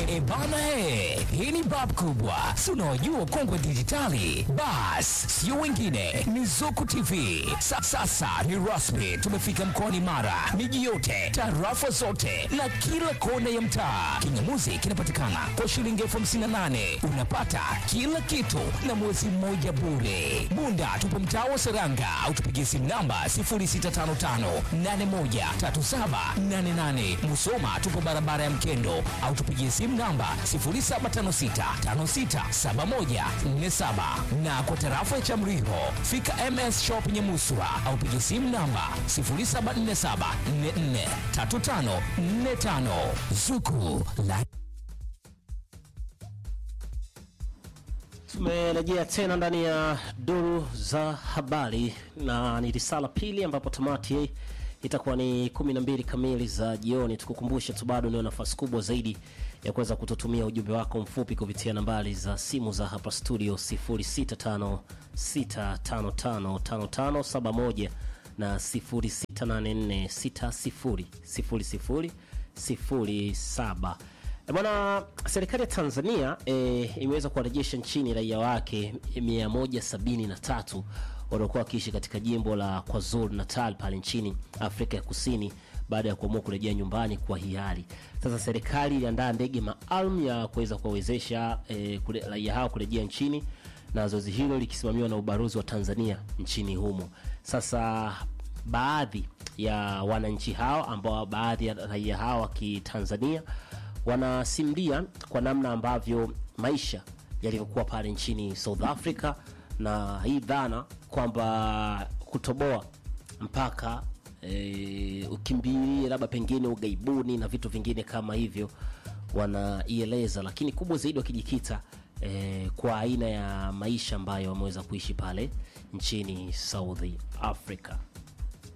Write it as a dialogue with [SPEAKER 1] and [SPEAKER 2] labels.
[SPEAKER 1] E, bana he, hii ni bab kubwa, si unaojua ukongwe dijitali. Bas, sio wengine, ni Zuku TV. Sa, sasa ni rasmi, tumefika mkoani Mara, miji yote, tarafa zote na kila kona ya mtaa. Kingamuzi kinapatikana kwa shilingi elfu hamsini na nane unapata kila kitu na mwezi mmoja bure. Bunda tupo mtaa wa Seranga au tupigie simu namba 0655813788. Musoma tupo barabara ya Mkendo au tupigie simu namba 0756567147 na kwa tarafa ya Chamriho fika MS Shop Nyamuswa au pigie simu namba 0747443545 Zuku la
[SPEAKER 2] Tumerejea tena ndani ya duru za habari na ni risala pili, ambapo tamati itakuwa ni 12 kamili za jioni. Tukukumbushe tu bado ndio nafasi kubwa zaidi ya kuweza kututumia ujumbe wako mfupi kupitia nambari za simu za hapa studio 0656555571 na 0684600007. E bwana, serikali ya Tanzania e, imeweza kuwarejesha nchini raia wake 173 waliokuwa wakiishi katika jimbo la KwaZulu Natal pale nchini Afrika ya Kusini baada ya kuamua kurejea nyumbani kwa hiari. Sasa serikali iliandaa ndege maalum ya kuweza kuwawezesha e, kule- raia hao kurejea nchini na zoezi hilo likisimamiwa na ubalozi wa Tanzania nchini humo. Sasa baadhi ya wananchi hao ambao baadhi ya raia hao wa Kitanzania wanasimulia kwa namna ambavyo maisha yalivyokuwa pale nchini South Africa na hii dhana kwamba kutoboa mpaka e, ukimbilie labda pengine ugaibuni na vitu vingine kama hivyo wanaieleza, lakini kubwa zaidi wakijikita e, kwa aina ya maisha ambayo wameweza kuishi pale nchini South Africa.